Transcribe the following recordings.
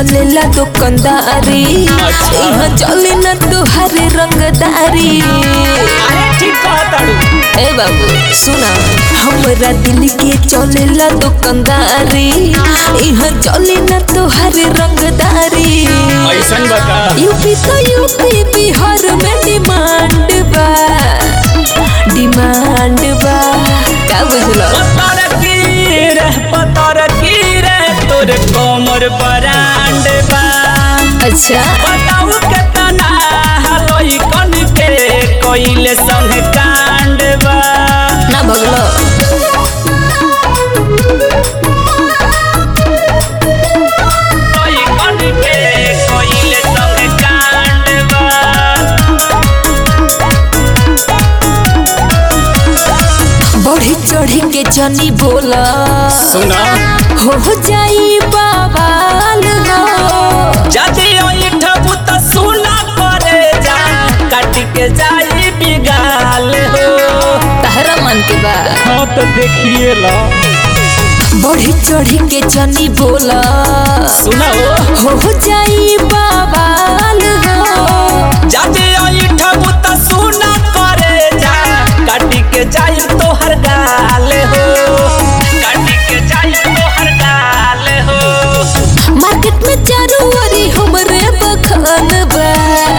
चलेला दुकानदारी अच्छा। यहाँ चले ना तुहारे रंगदारी अरे ठीक कहताड़ू ए बाबू सुना हमरा दिल के चलेला दुकानदारी यहाँ चले ना तुहारे रंगदारी ऐसन बता यूपी तो यूपी बिहार में डिमांड बा डिमांड बा का बुझलो पतर की रे पतर की रे तोरे कोमर बरांड बा अच्छा बताऊ केतना हलोई कन के कोइले संग कांड बा ना भगलो कोई कन के कोइले संग कांड बा बढ़ी चढ़ी के जनी बोला सुना हो जाई बाबाल हो जदि ओइठबू त सुना करे जा काट के जाई बिगाल हो तहरा मन के बा हाँ तो देखिए ला बढ़ी चढ़ी के जनी बोला सुनाओ हो जाई बाबाल हो जदि ओइठबू त सुना करे जा काट के जाई तोहर गाल हो काट के जाई तोहर गाल हो मार्केट में चारों ओरी हमरे बखान बा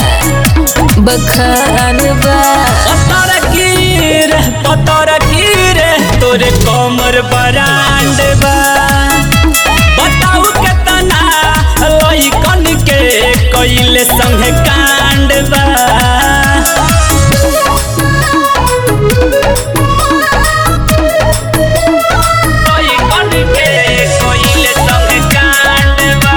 बखान बा पतर की रे पतर की रे तोरे कमर बरांड बा बताऊ केतना लइकन के कइले संग कांड बा लइकन के कइले संग कांड बा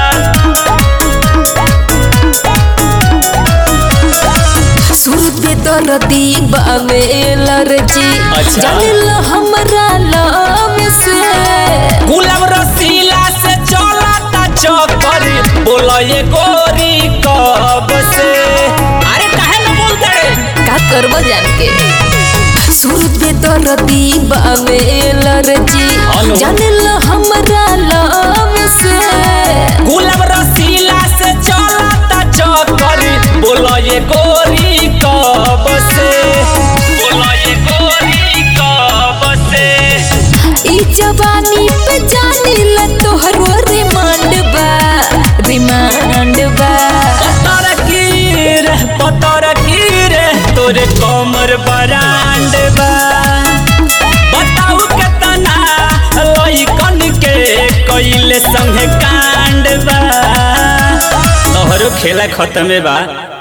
सूरत पे दर्दी बावे लरजी अच्छा। जानिल हमरा लव से गुलाब रसीला से चलता चक्कर बोलो ये गोरी कब से अरे काहे न बोलते रे का करबो जान के सूरत पे दर्दी बावे लरजी हेलो। जानिल हमरा लव से गुलाब रसीला से चलता चक्कर बोलो ये गोरी कब से बोलो ये गोरी कब से ई जवानी पे जानिल तोहरो रिमांड बा रिमांड बा पतर की रे पतर की रे तोरे कमर बरांड बा बताऊ केतना लइकन के कइले संग कांड बा तोहरो खेला खत्म बा